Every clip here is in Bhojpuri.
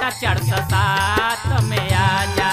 टाटा चार सौ सात में आजा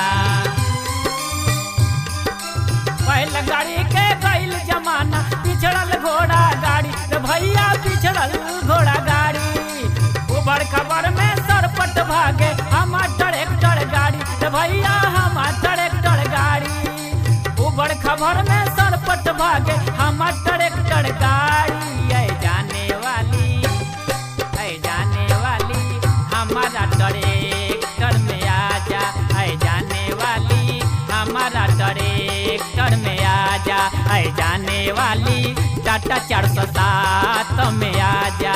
पहले गाड़ी के गईल जमाना पिछड़ल घोड़ा गाड़ी रे भैया पिछड़ल घोड़ा गाड़ी उबड़ खबर में सरपट भागे हमार ट्रैक्टर गाड़ी रे भैया हमार ट्रैक्टर गाड़ी उबड़ खबर में सरपट भागे हमार ट्रैक्टर गाड़ी ऐ जाने वाली ऐ जाने वाली हमारा ट्रैक्टर में आजा ऐ जाने वाली हमारा ट्रैक्टर में आजा ऐ जाने वाली टाटा चार सौ सात में आजा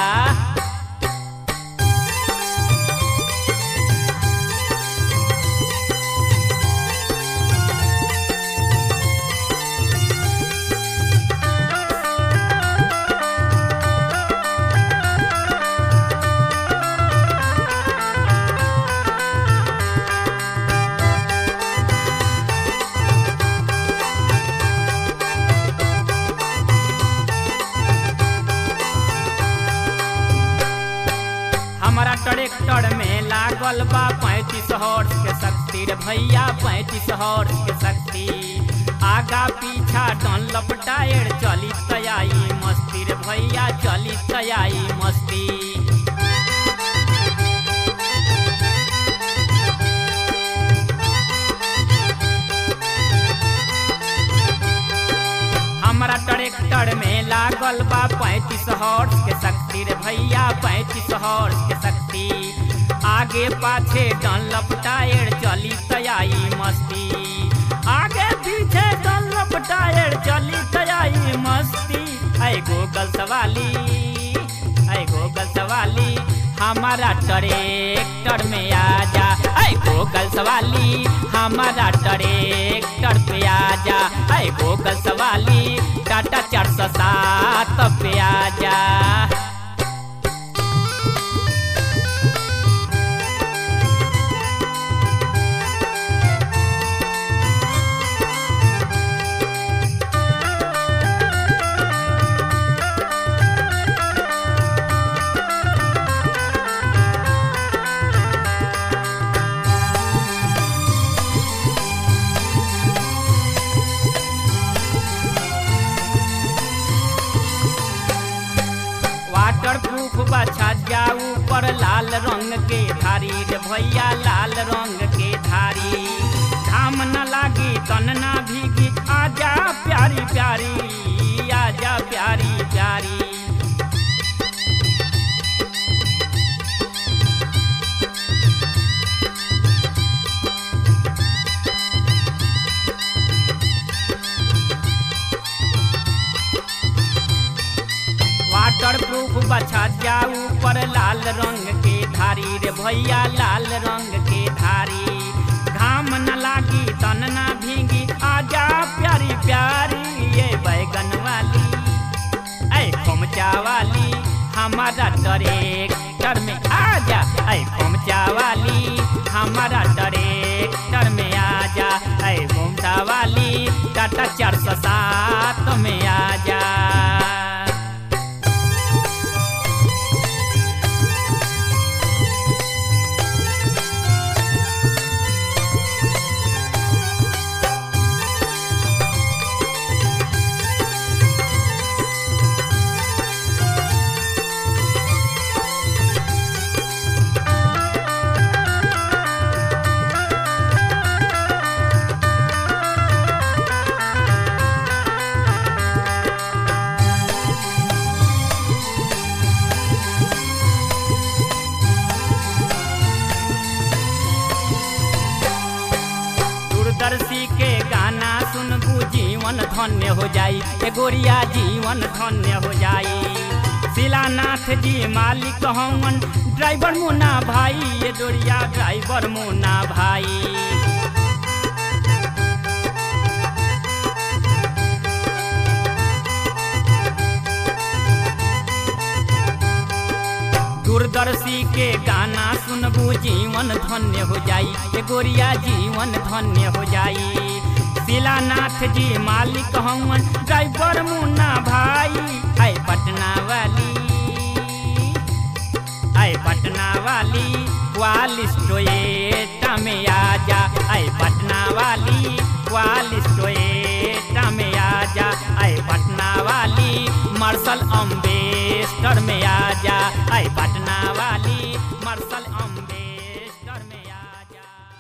हमारा ट्रैक्टर में लागल बा पैंतीस हॉर्स के शक्ति रे भैया पैंतीस हॉर्स के शक्ति आगा पीछा डन लपटाएर चली तयाई मस्ती रे भैया चली तयाई मस्ती हमारा ट्रैक्टर में लागल बा पैंतीस हॉर्स के शक्ति रे भैया पैंतीस हॉर्स के शक्ति आगे पाछे डन लपटाएर चली तयाई मस्ती आगे पीछे डन लपटाएर चली तयाई मस्ती ऐ गोगल सवाली ऐ गोगल सवाली हमारा ट्रैक्टर में आजा ऐ गोगल सवाली हमारा ट्रैक्टर पे आजा ऐ गोगल सवाली टाटा चार सौ सात पे आजा वाटर प्रूफ बछा जाऊ पर लाल रंग के धारी रे भैया लाल रंग के धारी घाम न लागी तन ना भीगी आजा प्यारी प्यारी आजा प्यारी प्यारी वाटर प्रूफ बछा जाऊ पर लाल रंग के धारी रे भैया लाल रंग के धारी घाम न लागी तन ना भीगी आजा प्यारी प्यारी ये बैगन वाली ऐ खोमचा वाली हमारा ट्रैक्टर में आजा ऐ खोमचा वाली हमारा ट्रैक्टर में आजा ऐ घूमता वाली टाटा चार सौ सात में आजा दूरदर्शी के गाना सुनबू जीवन धन्य हो जाई ए गोरिया जीवन धन्य हो जाई शिलानाथ जी मालिक हवन ड्राइवर मुन्ना भाई ये डोरिया ड्राइवर मुन्ना भाई दूरदर्शी के गाना सुनबू जीवन धन्य हो जाई ए गोरिया जीवन धन्य हो जाई शिलानाथ जी मालिक हवन ड्राइवर मुन्ना भाई आए पटना वाली आए पटना वाली क्वालिस टोएटा में आजा आए पटना वाली क्वालिस टोएटा में आजा आए पटना वाली मार्शल अम्बेस्टर में आजा आए पटना वाली मार्शल